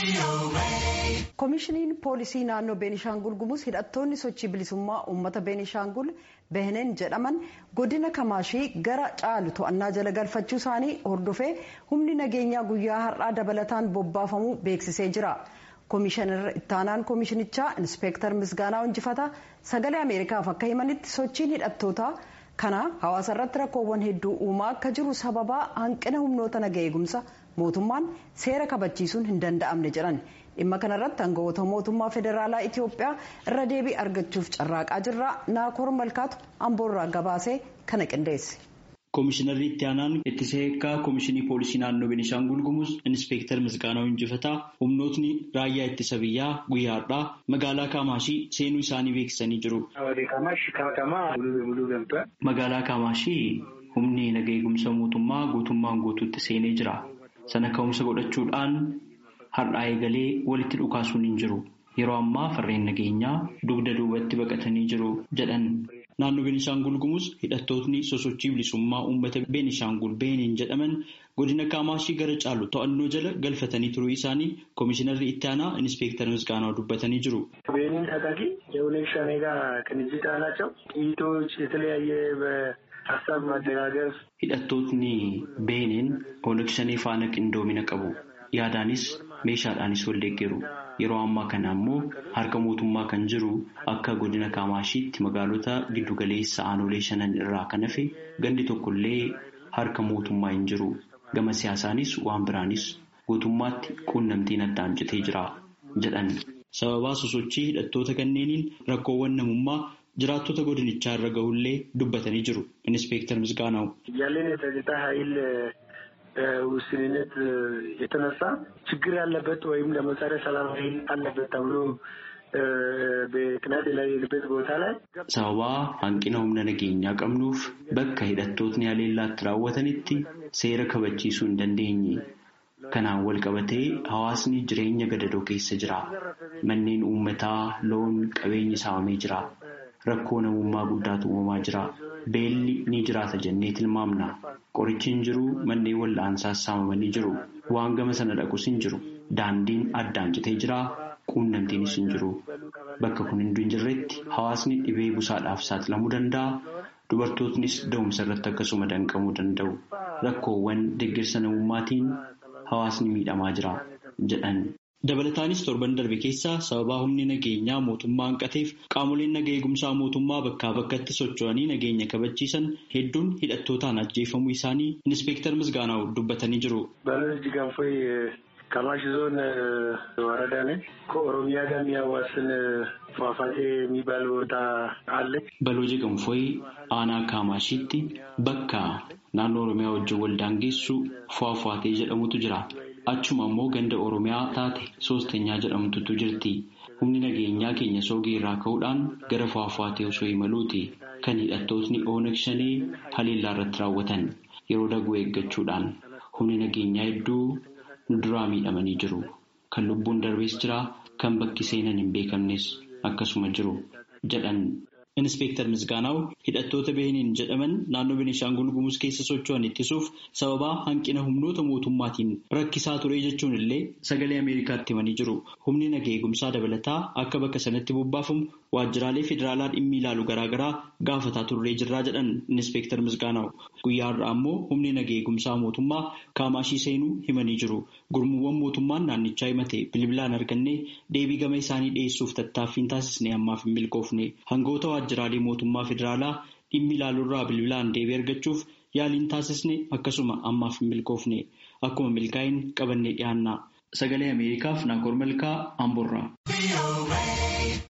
koomishiniin poolisii naannoo beenishaangul gumuz hidhattoonni sochii bilisummaa uummata beenishaangul behenen jedhaman godina kamaashii gara caalu to'annaa jala galfachuu isaanii hordofee humni nageenyaa guyyaa har'aa dabalataan bobbaafamuu beeksisee jira. koomishinar ittaanaan koomishinichaa inspeektar misgaanaa injifata sagalee ameerikaaf akka himanitti sochiin hidhattoota kana hawaasa irratti rakkoowwan hedduu uumaa akka jiru sababaa hanqina humnoota naga eegumsa mootummaan seera kabachiisuun hin danda'amne jedhan dhimma kanarratti aangawoota mootummaa federaalaa itiyoophiyaa irra deebii argachuuf carraaqaa jirra naakoor malkaatu amboorraa gabaasee kana qindeesse. Koomishinarri itti aanaan ittisa eekkaa koomishinii poolisii naannoo Beenishaangul Gumuz Inspeektar Misgaanaa Injifataa humnootni raayyaa ittisa biyyaa guyyaa har'aa magaalaa Kaamaashii seenuu isaanii beeksisanii jiru. Magaalaa Kaamaashii humni naga eegumsa mootummaa guutummaan guutuutti seenee jira. Sana ka'umsa godhachuudhaan har'aa eegalee walitti dhukaasuun hin jiru. Yeroo ammaa farreen nageenyaa dugda duubatti baqatanii jiru jedhan. Naannoo Beenishaangul Gumuz hidhattootni sosochii bilisummaa uummata Beenishaangul Beheniin jedhaman godina Kaamaashii gara caalu to'annoo jala galfatanii turuu isaanii koomishinarri itti aanaa Inspeektar Misgaanaa dubbatanii jiru. ቤኒን ታጣቂ የኦነግ ሸኔ ጋር ቅንጅት አላቸው። ጥይቶች፣ የተለያየ በሀሳብ ማደጋገፍ Hidhattootni Beheniin Oleg Shanee faana qindoomina qabu. Yaadaanis meeshaadhaanis wal deeggaru. Yeroo ammaa kana ammoo harka mootummaa kan jiru akka godina Kaamaashiitti magaalota giddugaleessa aanolee shanan irraa kan hafe gandi tokkollee harka mootummaa hin jiru. Gama siyaasaanis waan biraanis guutummaatti quunnamtiin addaan citee jira jedhan. Sababaa sosochii hidhattoota kanneeniin rakkoowwan namummaa jiraattota godinichaa irra gahullee dubbatanii jiru. Inspeektar Misgaanaa'u. ያለን የጸጥታ ኃይል ውስንነት የተነሳ ችግር ያለበት ወይም ደግሞ ጸረ ሰላም ኃይል አለበት ተብሎ በቅናት የሌለበት ቦታ ላይ Sababaa hanqina humna nageenyaa qabnuuf bakka hidhattootni haleellaatti raawwatanitti seera kabachiisuu hin dandeenye. Kanaan wal qabatee hawaasni jireenya gadadoo keessa jira. Manneen uummataa loon qabeenyi saamamee jira. Rakkoo namummaa guddaatu uumamaa jira. Beelli ni jiraata jennee tilmaamna. Qorichi hin jiru manneen wal'aansaas saamamanii jiru. Waan gama sana dhaqus hin jiru. Daandiin addaan citee jira. Quunnamtiinis hin jiru. Bakka kun hunduu hin jirretti hawaasni dhibee busaadhaaf saaxilamuu danda'a. Dubartootnis da'umsa irratti akkasuma danqamuu danda'u. Rakkoowwan deeggarsa namummaatiin hawaasni miidhamaa jira jedhan. Dabalataanis torban darbe keessa sababaa humni nageenyaa mootummaa hanqateef qaamoleen naga eegumsaa mootummaa bakkaa bakkatti socho'anii nageenya kabachiisan hedduun hidhattootaan ajjeefamuu isaanii Inspeektar Misgaanaa'u dubbatanii jiru. በልጅ ገንፎይ ከማሽ ዞን ወረዳ ነች። ከኦሮሚያ ጋር የሚያዋስን ፏፏቴ የሚባል ቦታ አለ። Balooje Ganfoy aanaa Kaamaashiitti bakka naannoo Oromiyaa wajjin wal daangeessu Fuwaafuwaatee jedhamutu jira. Achuma immoo ganda Oromiyaa taate Soostenyaa jedhamtutu jirti. Humni nageenyaa keenya soogii irraa ka'uudhaan gara Fuwaafuwaatee osoo imaluuti. Kan hidhattootni Oonag Shanee haleellaa irratti raawwatan yeroo daguu eeggachuudhaan humni nageenyaa hedduu nu duraa miidhamanii jiru. Kan lubbuun darbees jira, kan bakki seenan hin beekamnes akkasuma jiru jedhan. Inspeektar Misgaanaa'u hidhattoota Beheniin jedhaman naannoo Beenishaangul Gumuz keessa socho'an ittisuuf sababaa hanqina humnoota mootummaatiin rakkisaa ture jechuun illee sagalee Ameerikaatti himanii jiru. Humni naga eegumsaa dabalataa akka bakka sanatti bobbaafamu waajjiraalee federaalaa dhimmi ilaalu garaagaraa gaafataa turree jirraa jedhan Inspeektar Misgaanaa'u. Guyyaa har'aa ammoo humni naga eegumsaa mootummaa Kaamaashii seenuu himanii jiru. Gurmuuwwan mootummaan naannichaa himate bilbilaan argannee deebii gama isaanii dhiyeessuuf tattaaffiin taasisnee ammaaf hin milkoofne. Hangoota waajjiraalee mootummaa federaalaa dhimmi ilaaluurraa bilbilaan deebii argachuuf yaaliin taasisne akkasuma ammaaf hin milkoofne. Akkuma milkaa'in qabannee dhiyaanna. Sagalee Ameerikaaf Naakoor Malkaa Amborraa.